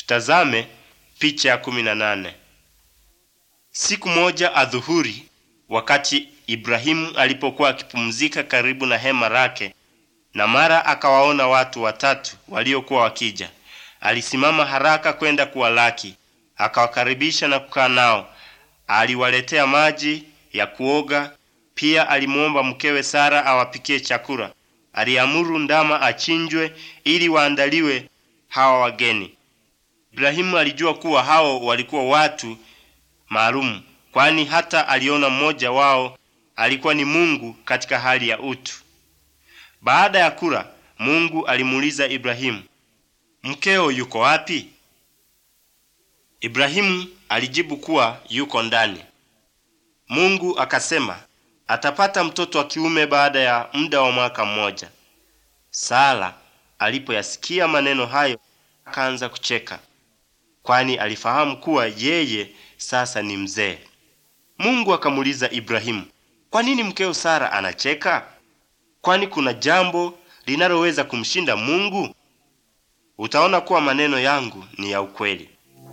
Tutazame picha ya kumi na nane. Siku moja adhuhuri, wakati Ibrahimu alipokuwa akipumzika karibu na hema lake, na mara akawaona watu watatu waliokuwa wakija, alisimama haraka kwenda kuwalaki, akawakaribisha na kukaa nao. Aliwaletea maji ya kuoga, pia alimuomba mkewe Sara awapikie chakula. Aliamuru ndama achinjwe ili waandaliwe hawa wageni. Ibrahimu alijua kuwa hao walikuwa watu maalumu, kwani hata aliona mmoja wao alikuwa ni Mungu katika hali ya utu. Baada ya kula, Mungu alimuuliza Ibrahimu, mkeo yuko wapi? Ibrahimu alijibu kuwa yuko ndani. Mungu akasema atapata mtoto wa kiume baada ya muda wa mwaka mmoja. Sara alipoyasikia maneno hayo akaanza kucheka, kwani alifahamu kuwa yeye sasa ni mzee. Mungu akamuuliza Ibrahimu, kwa nini mkeo Sara anacheka? Kwani kuna jambo linaloweza kumshinda Mungu? Utaona kuwa maneno yangu ni ya ukweli.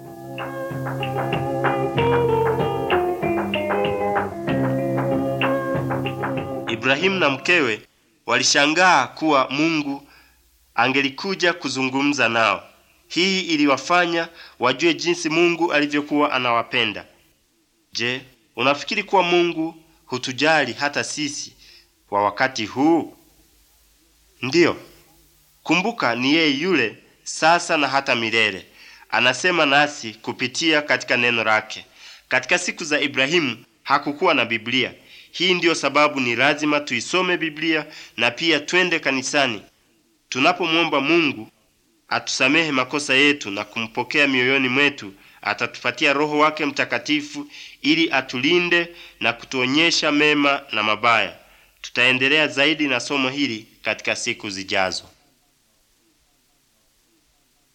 Ibrahimu na mkewe walishangaa kuwa Mungu angelikuja kuzungumza nao. Hii iliwafanya wajue jinsi Mungu alivyokuwa anawapenda. Je, unafikiri kuwa Mungu hutujali hata sisi wa wakati huu? Ndiyo. Kumbuka ni yeye yule sasa na hata milele. Anasema nasi kupitia katika neno lake. Katika siku za Ibrahimu hakukuwa na Biblia. Hii ndiyo sababu ni lazima tuisome Biblia na pia twende kanisani. Tunapomwomba Mungu atusamehe makosa yetu na kumpokea mioyoni mwetu, atatupatia Roho wake Mtakatifu ili atulinde na kutuonyesha mema na mabaya. Tutaendelea zaidi na somo hili katika siku zijazo.